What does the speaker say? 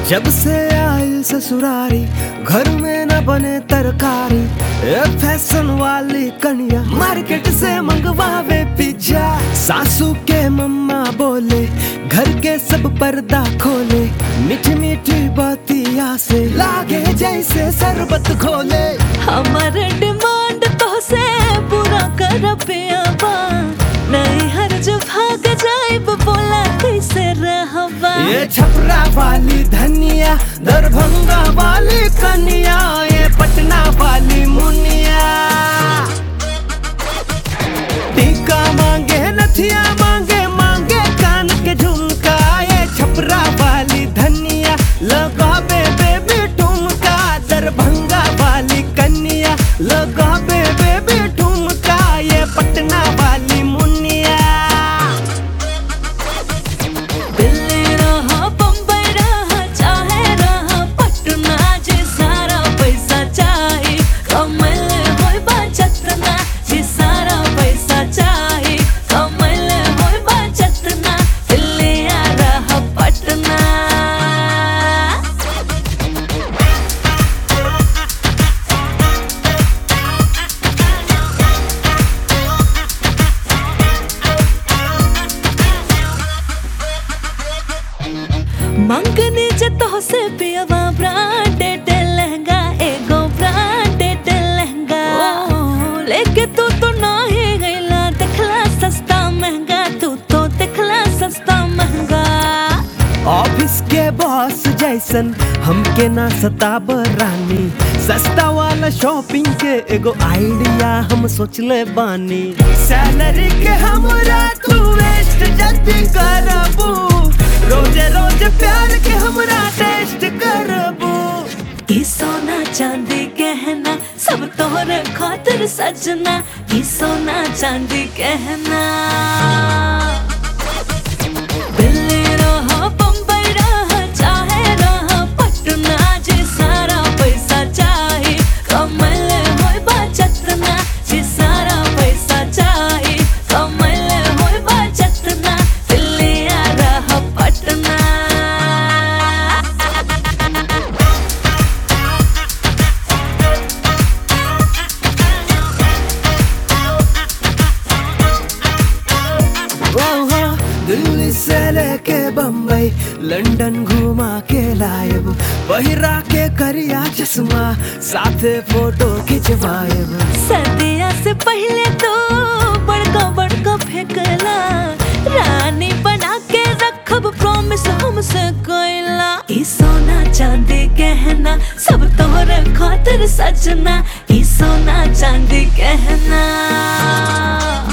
जब से आयल ससुरारी घर में न बने तरकारी ए फैशन वाली कनिया मार्केट से मंगवावे पिज्जा सासू के मम्मा बोले घर के सब पर्दा खोले मीठी मीठी बातिया से लागे जैसे शरबत खोले हमर डिमांड तो से पूरा कर पियाबा नहीं हर जो भाग जाइब बोला कैसे रहबा ये छपरा वाली धनिया दरभंगा वाली कनिया ये पटना वाली मुनिया टीका मांगे नथिया मांगे मांगे कान के झुमका ये छपरा वाली धनिया लगाबे बेबी ठुमका दरभंगा वाली कन्या लगाबे बेबी ठुमका ये पटना वाली मुनिया दिल्ली रहा बम्बई रहा चाहे रहा पटना जे सारा पैसा चाही कमल होय बचतना जे सारा पैसा चाही कमल होय बचतना दिल्ली आ रहा पटना मंगनी जे तो से पियवा ब्रांडेड लहंगा एगो ब्रांडेड लहंगा लेके तू तो नाही गईला देखला सस्ता महंगा तू तो देखला सस्ता महंगा ऑफिस के बॉस जैसन हमके ना सताब रानी सस्ता वाला शॉपिंग के एगो आइडिया हम सोचले बानी सैलरी के हमरा तू वेस्ट जल्दी करबू रोजे रोज प्यार के हमरा टेस्ट करबू ई सोना चांदी गहना सब तोहरे खातिर सजना ई सोना चांदी गहना दिल्ली रहा बम्बई रहा चाहे रहा पटना जे सारा पैसा चाही कमल होय बचतना जे सारा पैसा चाही कमल होय बचतना दिल्ली आ रहा पटना ओहो, दिल्ली से लेके बम्बई लंदन घुमा के लायब पहिरा के करिया चश्मा साथे फोटो खिंचवाएब सर्दिया से पहले तो बड़का बड़का फेंकला रानी बना के रखब प्रॉमिस हमसे कोइला ई सोना चांदी गहना सब तोहरे खातिर सजना ई सोना चांदी गहना